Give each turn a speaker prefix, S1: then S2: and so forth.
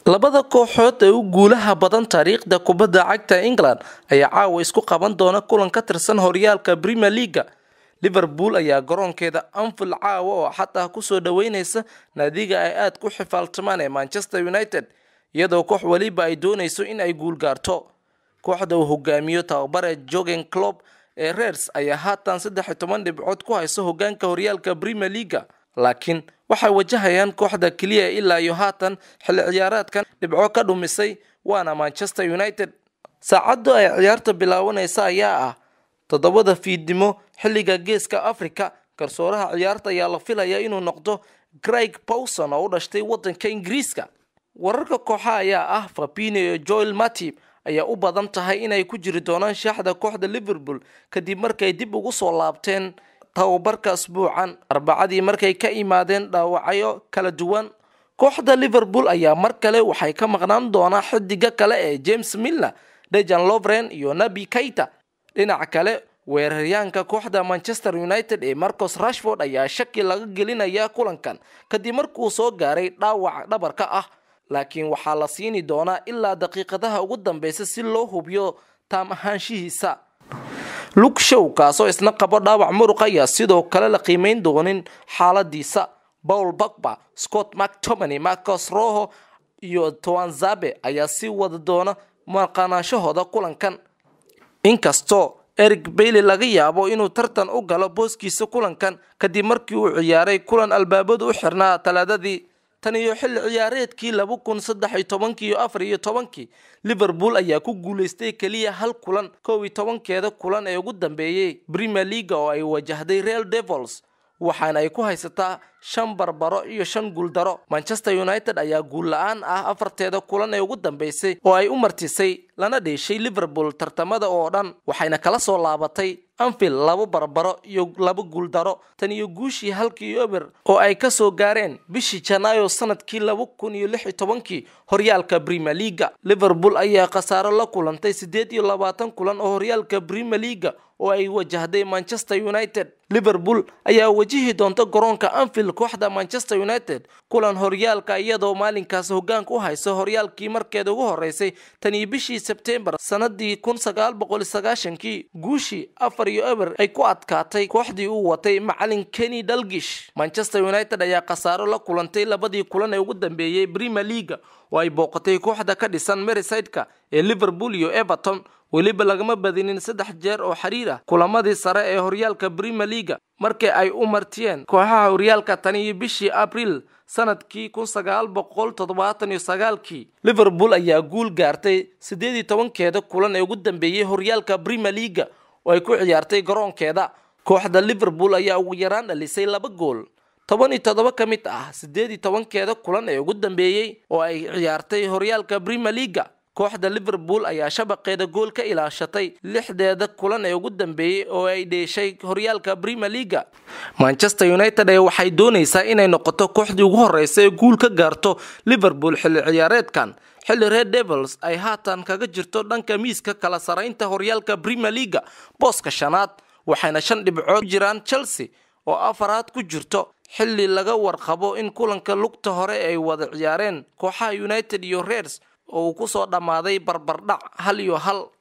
S1: labada kooxood ee u guulaha badan taariikhda kubadda cagta england ayaa caawa isku qaban doona kulan ka tirsan horyaalka premier leaga liverpool ayaa garoonkeeda anfield caawa oo xataa kusoo dhaweyneysa naadiga ay aada ku xifaaltamaan ee manchester united iyadoo koox weliba ay dooneyso in ay guul gaarto kooxda uu hogaamiyo tababare jogen clob ee reers ayaa haatan saddex iyo toban dhibcood ku hayso hogaanka horyaalka premier leaga laakiin waxay wajahayaan kooxda keliya ilaa iyo haatan xilli ciyaareedkan dhibco ka dhumisay waana manchester united saacaddu ay ciyaarta bilaabanaysa ayaa ah toddobada fiidnimo xilliga geeska africa garsooraha ciyaarta ayaa la filayaa inuu noqdo craig powson oo u dhashtay wadanka ingiriiska wararka kooxa ayaa ah fabino iyo joel matib ayaa u badan tahay inay ku jiri doonaan shaaxda kooxda liverpool kadib markay dib ugu soo laabteen tababarka asbuucan arbacadii markay ka imaadeen dhaawacyo kala duwan kooxda liverpool ayaa mar kale waxay ka maqnaan doonaa xidiga kale ee james miller dejan lovren iyo nabi kaita dhinaca kale weeraryaanka kooxda manchester united ee marcos rashford ayaa shaki laga gelinayaa kulankan kadib markuu soo gaaray dhaawac dhabarka ah laakiin waxaa la siini doonaa ilaa daqiiqadaha ugu dambeysa si loo hubiyo taam ahaanshihiisa luke show kaasoo isna qabo dhaawac muruq ayaa sidoo kale la qiimeyn doonin xaaladiisa paul bagba scott mactomany marcos roho iyo toanzabe ayaa sii wada doona maqanaanshahooda kulankan inkastoo eric bailey laga yaabo inuu tartan u galo booskiisa kulankan kadib markii uu ciyaaray kulan albaabadu u xirnaa talaadadii tan iyo xilli ciyaareedkii laba kun saddex iyo tobankii iyo afar iyo tobankii liverpool ayaa ku guuleystay keliya hal kulan kow iyo tobankeeda kulan ee ugu dambeeyey premier leaga oo ay wajahday real devils waxaana ay ku haysataa shan barbaro iyo shan guuldaro manchester united ayaa guul la-aan ah afarteeda kulan ee ugu dambeysay oo ay u martisay lana dheeshay liverpool tartamada oo dhan waxayna kala soo laabatay anfield labo barbaro iyo laba guuldaro tan iyo guushii halkii eber oo ay kasoo gaareen bishii janaayo sanadkii laba kun iyo lix iyo tobankii horyaalka premier leaga liverpool ayaa khasaaro la kulantay siddeed iyo labaatan kulan oo horyaalka premier leaga oo ay wajahday manchester united liverpool ayaa wajihi doonta garoonka anfield kooxda manchester united kulan horyaalka iyadoo maalinkaas hogaanka u hayso horyaalkii markeeda ugu horeysay tan iyo bishii sebtembar sanadii kun sagaal boqol sagaashankii guushii afar iyo eber ay ku adkaatay kooxdii uu watay macalin kenny dalgish manchester united ayaa khasaaro la kulantay labadii kulan ee ugu dambeeyey premier leaga oo ay booqatay kooxda ka dhisan merysideka ee liverpool iyo everton weliba lagama badinin saddex jeer oo xiriir ah kulamadii sare ee horyaalka premier leaga markii ay u martiyeen kooxaha horyaalka tan iyo bishii abriil sanadkii kun sagaal boqol toddobaatan iyo sagaalkii liverpool ayaa guul gaartay siddeed iyo tobankeeda kulan ee ugu dambeeyey horyaalka premier leaga oo ay ku ciyaartay garoonkeeda kooxda liverpool ayaa ugu yaraan dhalisay laba gool toban iyo toddoba ka mid ah siddeed iyo tobankeeda kulan ee ugu dambeeyey oo ay ciyaartay horyaalka premier leaga kooxda liverpool ayaa shabaqeeda gool ka ilaashatay lixdeeda kulan ee ugu dambeeyey oo ay dheeshay horyaalka premier leaga manchester united ee waxay dooneysaa inay noqoto kooxdii ugu horeysa ee guul ka gaarto liverpool xilli ciyaareedkan xilli red devils ay haatan kaga jirto dhanka miiska kala saraynta horyaalka premier leaga booska shanaad waxayna shan dhibcood jiraan chelsea oo afaraad ku jirto xilli laga warqabo in kulanka lugta hore ay wada ciyaareen kooxaha united iyo reers oo uu kusoo dhammaaday barbardhac hal iyo hal